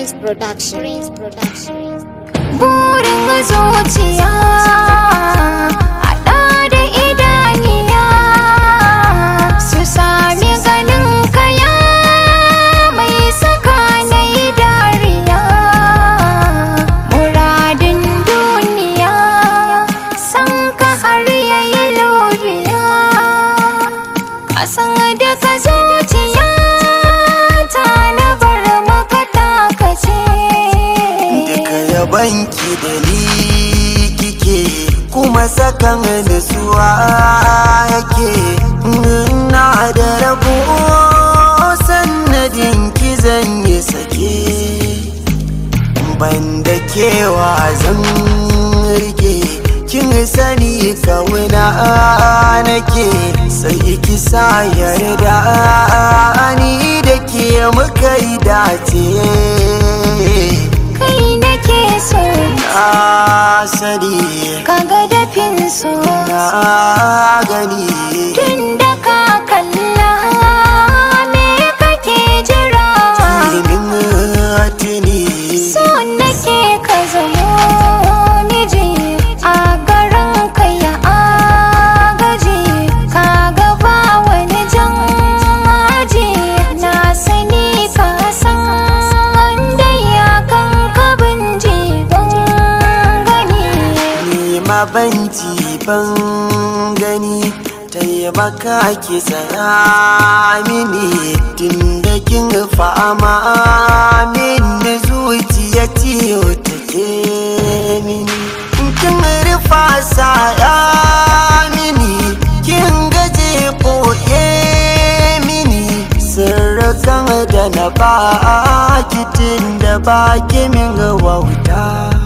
Prince Production. Production. burin zuciya haɗa da idaniya su sami ganin kaya mai saka na yi dariya muradin duniya san ka har yayi lobiya kasan da ka zuciya ta na bar maka takace Duka yabanki da ni kike kuma sakan nutsuwa yake na da rabo sannadin ki zan yi sake ban da kewa zan rike kin sani kawuna nake sai ki sa yarda ni da ke muka yi dace kai nake so na sani kaga dafin so na gani tun da ka kalla me kake jira ilimin tuni so nake ka zamo miji a garin ka ya agaji kaga ba wani jan aji na sani ka san wanda ya kan kabin jigon gani ni ma ban ji ban gani taimaka ki tsaya mini tun da kin fama min zuciya ciyo take mini kin rufa saya mini kin gaje koye mini sirrukan da na ba tun da ba ki min wauta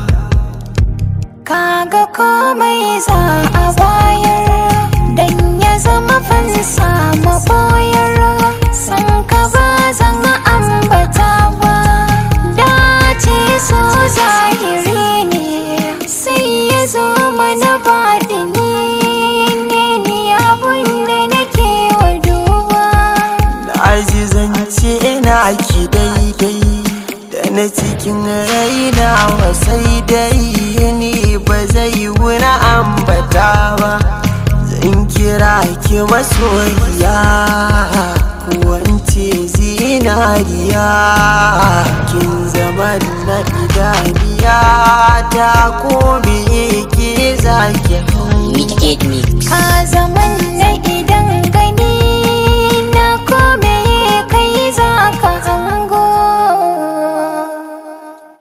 kaga komai za a bayar dan ya zama fansa maboyar san ka ba zan ambata ba dace so zahiri ne sai ya zo mana baɗini ne ni abun da nake wa duba azizance ina ki daidai da na cikin raina wasai dai ni ba zai wuna ambata ba zan kira ki masoyiya kuwance zinariya kin zama na idaniya ta ko me